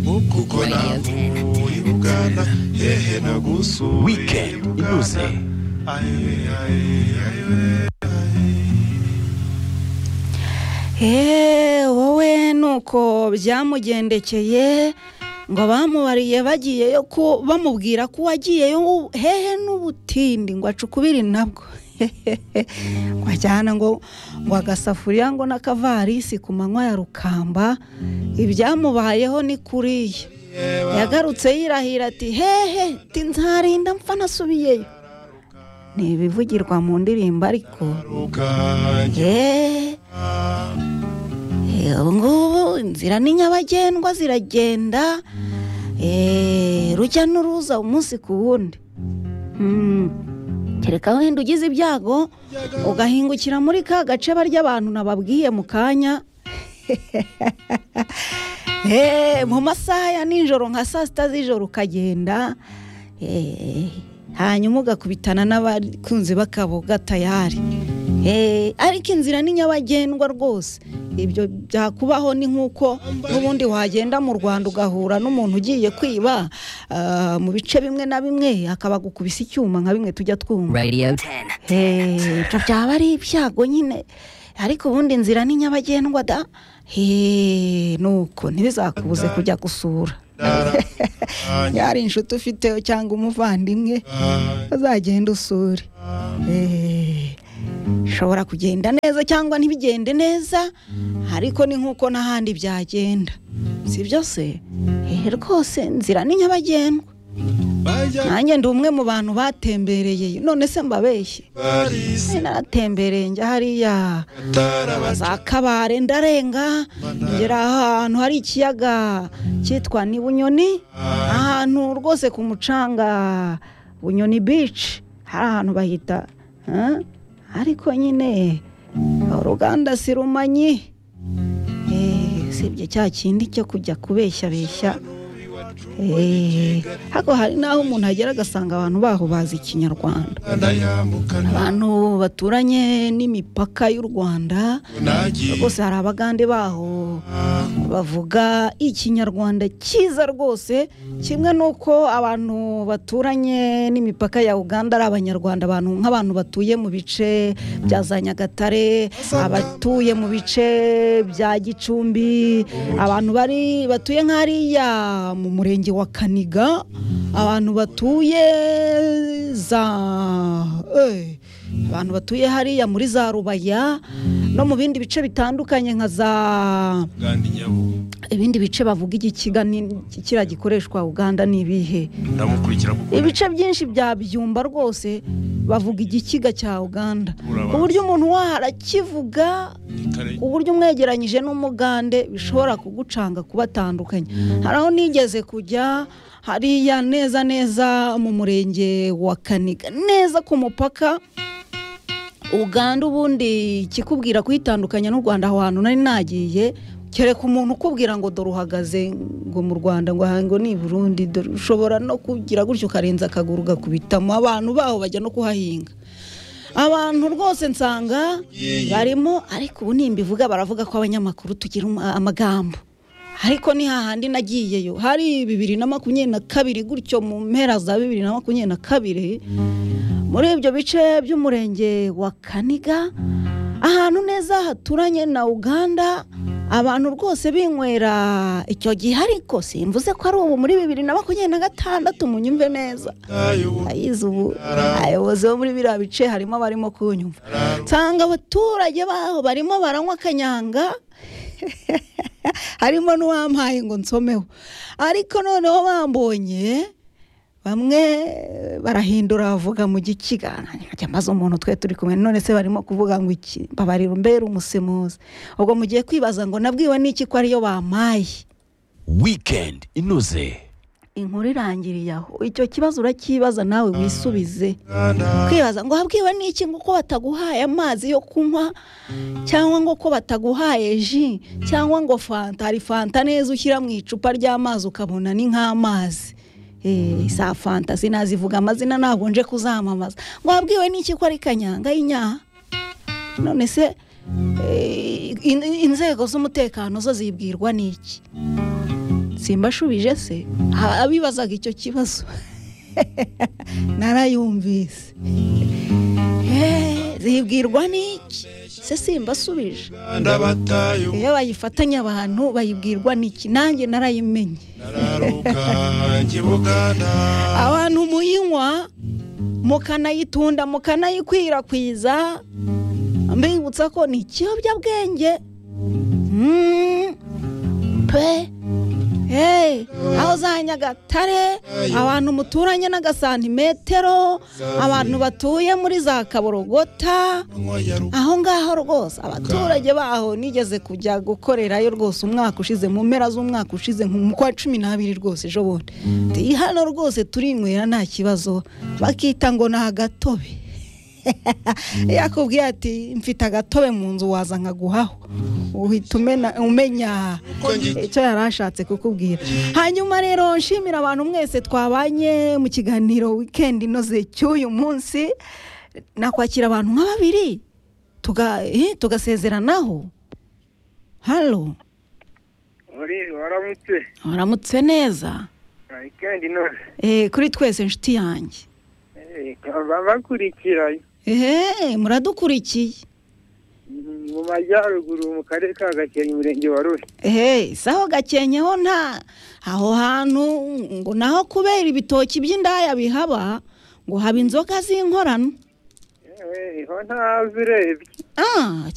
kuko navuye i buganda hehe nagusuye Weekend inyuze Eee wowe nuko byamugendekeye ngo bamubariye bagiyeyo ko bamubwira ko wagiyeyo hehe n'ubutindi ngo acukubire nabwo ngo ajyana ngo ngo agasafuriya ngo n'akavarisi ku manywa ya rukamba ibyamubayeho ni kuriya yagarutse yirahira ati hehe ti nzarinda mpfa nasubiyeyo ni ibivugirwa mu ndirimbo ariko ubwanjye eee ubu ngubu inzira ni nyabagendwa ziragenda eh, rujya n'uruza umunsi ku wundi Mm. kereka wenda ugize ibyago ugahingukira muri ka gace barya abantu nababwiye mu kanya Eh, mu masaha ya nijoro nka saa sita z'ijoro ukagenda eh, hanyuma ugakubitana n'abakunzi b'akaboga tayari Eh, ariko inzira ni nyabagendwa rwose ibyo byakubaho ni nk'uko n'ubundi wagenda mu rwanda ugahura n'umuntu ugiye kwiba ah, mu bice bimwe na bimwe akaba gukubisa icyuma nka bimwe tujya twumva Radio 10. Eh, ibyo byaba ari ibyago nyine ariko ubundi inzira ni nyabagendwa da Eh, nuko ntibizakubuze kujya gusura yari inshuti ufiteho cyangwa umuvandimwe uzagenda usure Eh, bishobora kugenda neza cyangwa ntibigende neza ariko ni nk'uko n'ahandi byagenda si byo se Eh, rwose inzira ni nyabagendwa bajya nanjye ndi umwe mu bantu batembereye none se mbabeshye barisi Eh, naratembereye njya hariya za kabare ndarenga ngera ahantu hari ikiyaga cyitwa ni bunyoni ahantu rwose ku mucanga bunyoni bici hari ahantu bahita eh? ariko nyine uruganda si rumanyi Eh, usibye cya kindi cyo kujya kubeshyabeshya Eh, ariko hari n'aho umuntu agera agasanga abantu baho bazi ikinyarwanda ndayambukana abantu baturanye n'imipaka y'u rwanda nagiye rwose hari abagande baho bavuga ikinyarwanda cyiza rwose kimwe n'uko abantu baturanye n'imipaka ya uganda ari abanyarwanda abantu nk'abantu batuye mu bice bya za nyagatare abatuye mu bice bya gicumbi abantu bari batuye nk'ariya mu murenge wa kaniga abantu batuye za eh, abantu batuye hariya muri za rubaya no mu bindi bice bitandukanye nka za uganda inyabugo ibindi bice bavuga igikiga ni- kiriya gikoreshwa uganda ni ibihe ndamukurikira kuko ibice byinshi bya byumba rwose bavuga igikiga cya uganda ku buryo umuntu waho arakivuga ni kare uburyo umwegeranyije n'umugande bishobora kugucanga kubatandukanye hari aho nigeze kujya hariya neza neza mu murenge wa kaniga neza ku mupaka uganda ubundi ikikubwira kuyitandukanya n'u rwanda aho hantu nari nagiye kereka umuntu ukubwira ngo dore uhagaze ngo mu rwanda ngo aha ngo ni i burundi dore ushobora no kugira gutyo ukarenza akaguru ugakubitamo abantu baho bajya no kuhahinga abantu rwose nsanga barimo ariko ubu nimbivuga baravuga ko abanyamakuru tugira uma- amagambo ariko ni hahandi nagiyeyo hari bibiri na makumyabiri na kabiri gutyo mu mpera za bibiri na makumyabiri na kabiri muri ibyo bice by'umurenge wa kaniga ahantu neza haturanye na uganda abantu rwose binywera icyo gihe ariko simvuze ko ari ubu muri bibiri na makumyabiri na gatandatu munyumve neza ayobora ayize ubu abayobozi bo muri biriya bice harimo abarimo kunyumva nsanga abaturage baho barimo baranywa akanyanga harimo n'uwampaye ngo nsomeho ariko noneho bambonye bamwe barahindura bavuga mu gikiga njya mbaza umuntu twe turi kumwe none se barimo kuvuga ngo iki mbabarira umbere umusemuzi ubwo mugiye kwibaza ngo nabwiwe n'iki ko ariyo bampaye Weekend inyuze inkuru irangiriye aho icyo kibazo uracyibaza nawe wisubize kwibaza ngo habwiwe n'iki ngo ko bataguhaye amazi yo kunywa cyangwa ngo ko bataguhaye ji cyangwa ngo fanta hari fanta neza ushyira mu icupa ry'amazi ukabona ni nk'amazi Eh, za fanta sinazivuga amazina ntabwo nje kuzamamaza ngo habwiwe n'iki ko ari kanyanga y'inyaha none se eh, in- inzego z'umutekano zo zibwirwa n'iki simbashubije se Ha- abibazaga icyo kibazo narayumvise Eh, zibwirwa n'iki se simbasubije ndabatayo iyo bayifatanya abantu bayibwirwa n'iki nanjye narayimenye nararuka njye buganda abantu muyinywa mukanayitunda mukanayikwirakwiza mbibutsa ko ni ikiyobyabwenge Mm. pe Hey, aho za nyagatare abantu muturanye n'agasantimetero abantu batuye muri za kaborogota nywa ya rugo aho ngaho rwose abaturage baho nigeze kujya gukorerayo rwose umwaka ushize mu mpera z'umwaka ushize nko mu kwa cumi n'abiri rwose ejo bundi Ndi hano rwose turinywera nta kibazo bakita ngo ni agatobe yakubwiye ati mfite agatobe mu nzu waza nkaguhaho uhita umena- umenya Uko njye- icyo yari ashatse kukubwira hanyuma rero nshimira abantu mwese twabanye mu kiganiro wikendi inoze cy'uyu munsi nakwakira abantu nka babiri tuga- eh, tugasezeranaho halo Uri waramutse waramutse neza wikendi none Eh, kuri twese inshuti yanjye Eh, baba bakurikira ehe muradukurikiye mm, mu majyaruguru mu karere ka Gakenke umurenge wa Ruri ehe saho gakenye ho nta aho hantu ngo naho kubera ibitoki by'indaya bihaba ngo haba inzoga z'inkorano Eh, ho ntazi urebye Ah,